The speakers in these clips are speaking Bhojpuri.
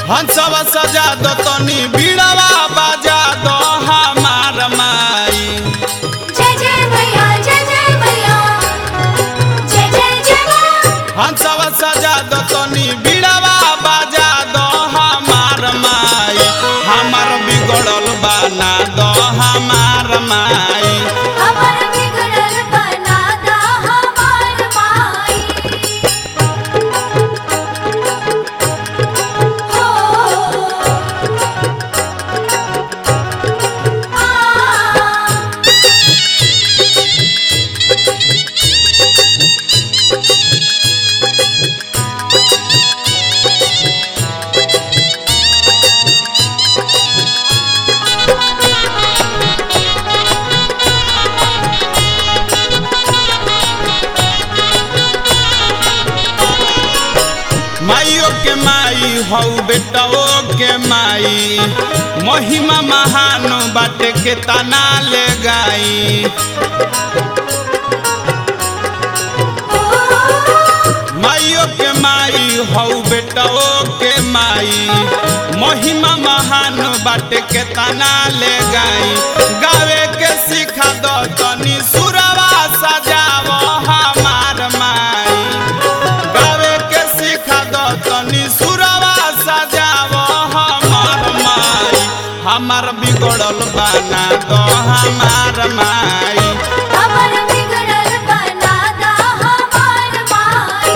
हंसवा सजा दो तनी बीड़वा बजा दो हमार माई जय जय मैया जय जय मैया जय जय जय माँ हंसवा सजा दो तनी बीड़वा बजा दो हमार माई हमार बिगड़ल बना दो हमार माई हमर बिगड़ल बना दा हमार माई हो आ माइयो के माई हौ बेटो के माई महिमा महान बाटे के तना ले गाई माइयो के माई हौ बेटो के माई महिमा महान बाटे के तना ले गाई गावे के सिखा दो तनी सुरवा सजावो हमार माई गावे के सिखा दो तनी सुरवा सजावो हमार माई हमार बिगड़ल बना दो हमार माई हमर बिगड़ल बना दा हमार माई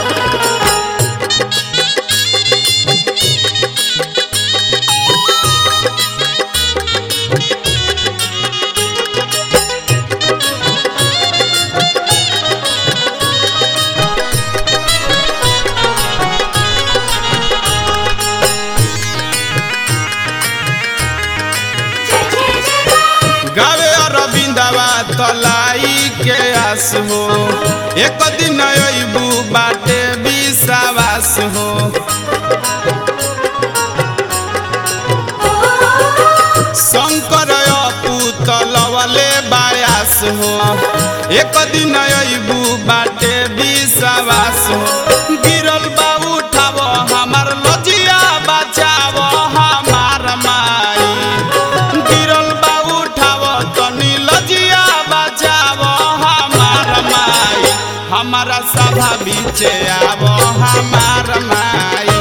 जय जय जय माँ गावे अरविंदवा तलाई के आस हो एक दिन अबू बाटे विश्वास हो शंकर अपू तलवले बायास हो एक दिन अबू बाटे विश्वास हो गिरल बा उठाव हमार लजिया बचाव हमार माई गिरल बा उठाव तनी लजिया बचाव हमार माई हमारा सभा बीचे आव हमार माई